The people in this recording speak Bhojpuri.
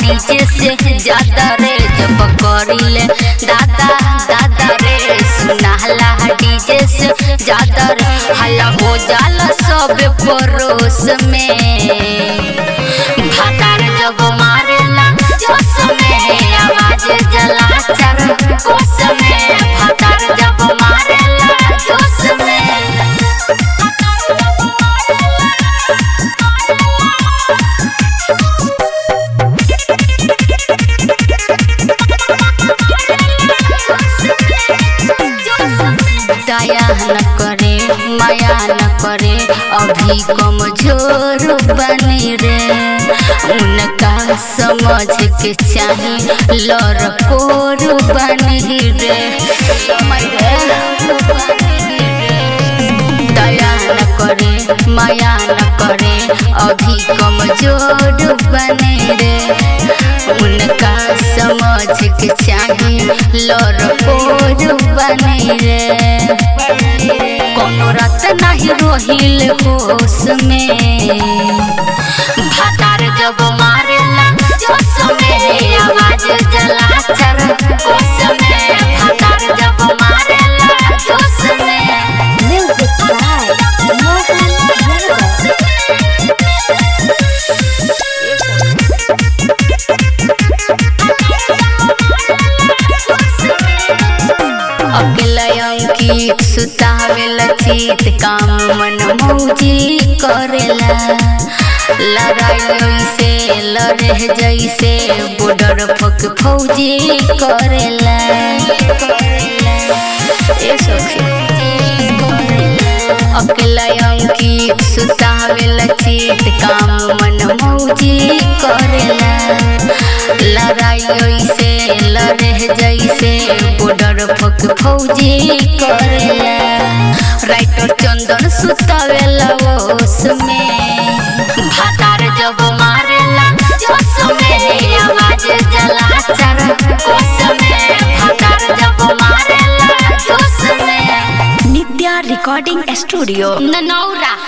डीजे से ज्यादा रे जब करिले दादा दादा रे सुनाला डीजे से ज्यादा रे हल्ला हो जाला सब परोस में भातार जब मारेला जोश में आवाज जला चर कोस में भातार जब मारेला जोश में दया न करे माया न करे अभी कमजोर बने रे उनका समझ के चाहे लड़कोर बने रे दया न करे माया न करे अभी कमजोर बने रे उनका समझ के चाहे लड़कोर बने रे कोनो रात नहीं रोहिल होश में भातार जब मारेला जोश में आवाज जला चर कोस में भातार जब मारेला जोश में Music by Mohan Yadav. अकेला अंकित सुतावेला चित काम मन मौजी करेला लड़ाई से लड़े जैसे बॉर्डर पक फौजी करेला ए सखी अकेला अंकित सुतावेला चित काम मन मौजी करेला लड़ाई से लड़े जैसे बॉर्डर पक फौजी करेला राइटर चंदन सुतावेला ओस में भातार जब मारेला जोश में आवाज जला चर कोस में भातार जब मारेला जोश में Nitya Recording Studio. ननौरा